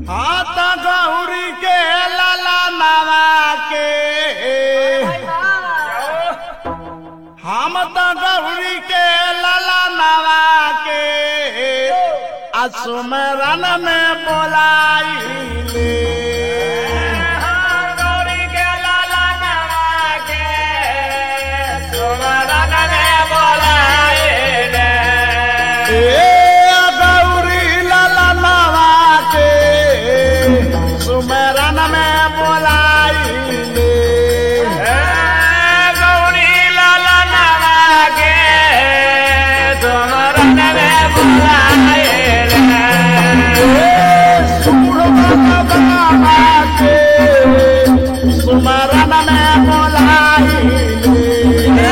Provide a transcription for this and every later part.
हाथ गौरी के लाला नावा के हम तो गौरी के लाला नावा के असुमरन में बोलाइले गौरी के लाला नवा के सुमरन में बोलाइले ए गौरी लाला नावा के सुमरन में बोलाइले गौरी लाला नवा के सुमरन में बोलाइले सुमरन में बोलाइले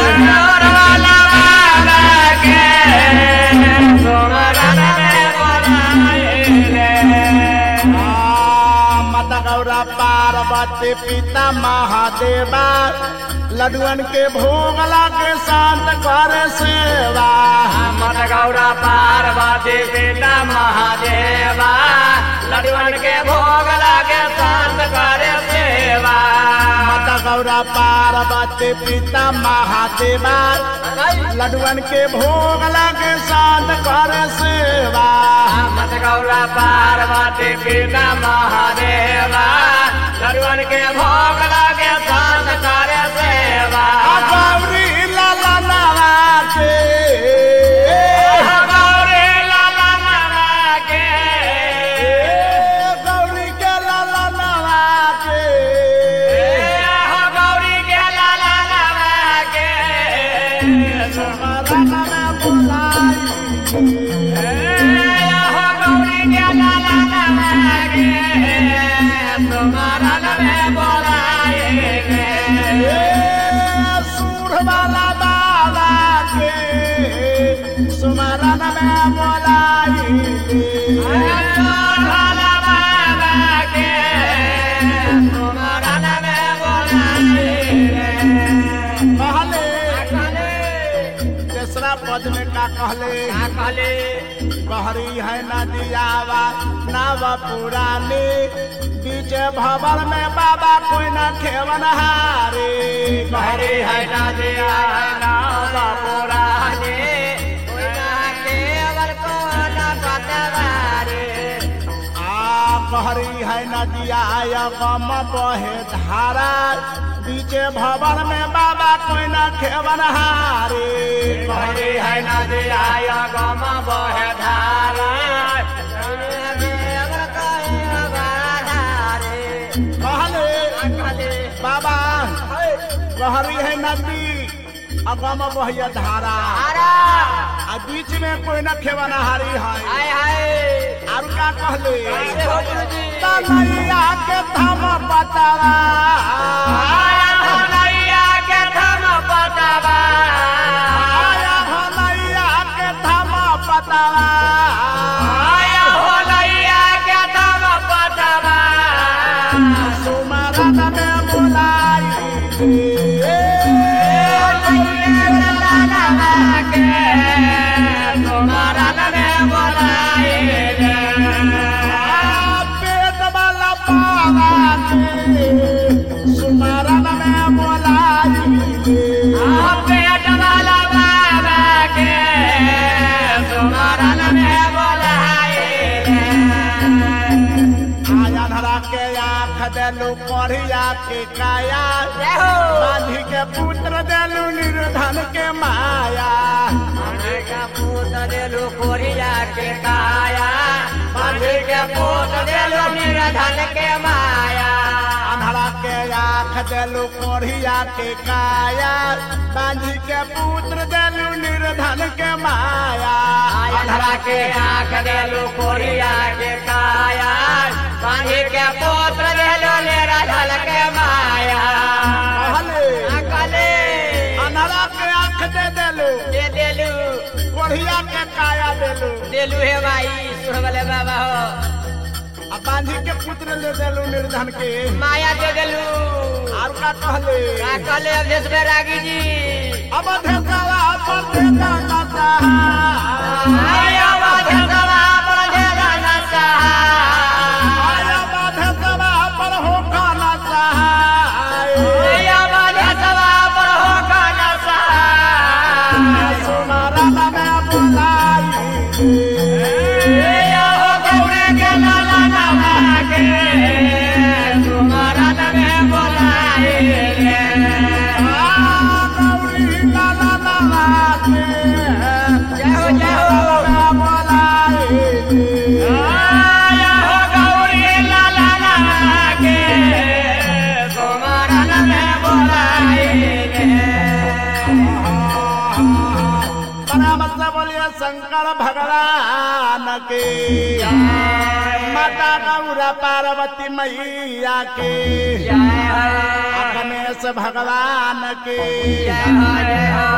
माता गौरा पार्वती पिता महादेवा लडुअन के भोग लागे शांत कर सेवा गौरा पार्वती पिता महादेवा लड़वन के भोग लागे शांत करे सेवा माता गौरा पार्वती पिता महादेवा लडुअन के भोग लागे शांत कर सेवा मत गौरा पार्वती पिता महादेवा लड़वन के भोग लागे शांत करे सेवा गौरी लाला नावा के गौरी लाला नाना के गौरी के लाला नावा के गौरी के लाला नाना के सुमरन में बोलाई गौरी के लाला नाना के सुमरन में बोलाएंगे सूर वाला बाबा के सुमरन में बोलाई कहले तेसरा पद में का कहले कहरी है नदियावा नाव पुरानी बीच भवर में बाबा कोई न खेवन हारे आ कहरी है नदिया गम बहे धारा बीच भवर में बाबा कोई न खेवन हारे कहरी है कहले बाबा कहरी है नदी अगम बहिया धारा आ बीच में कोई न खेवन हारी है और का कहले तनैया के थम पतवा आया भलैया के थम पतवा सुमरन में बुलाई पेट वाला पावा के सुमरन में बुलाई आया धरा के आँख देलू पढ़िया के काया बांधी के पुत्र देलू निर्धन के माया पूत देलू कोरिया के काया बांधी के पूत देलू निर्धन के माया अन्हरा के आँख देलू पढ़िया के काया बांधी के पुत्र देलू निर्धन के माया अंधरा के आंख देलू कोरिया के काया बांधी के पुत्र देलू निर्धन के माया कहले अकले अन्हरा के आँख दे देलू दे देलू पढ़िया के काया देलू देलू हे भाई सुरगले बाबा हो आ बांधी के पुत्र ले देलू निर्धन के माया दे देलू और का कहले अकले अवधेश बैरागी जी अब धेकवा पर देता नता आया वाधवा पर देला नसा आया शंकर भगवान के माता गौरा पार्वती मैया के जय गणेश भगवान के हरे हो